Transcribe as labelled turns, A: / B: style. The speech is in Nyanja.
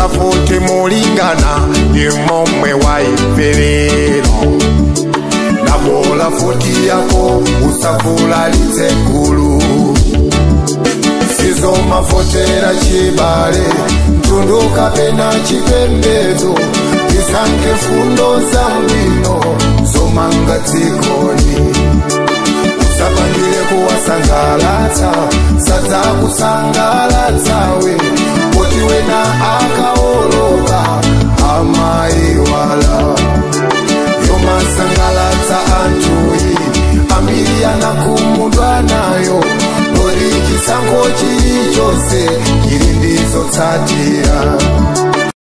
A: usafuti mulingana ndi momwe waimverero nabola futi yako usavulalitse gulu sizomafotera chibale mtundu kapena chipembedzo tisankhe fundo za bwino zomanga dzikoni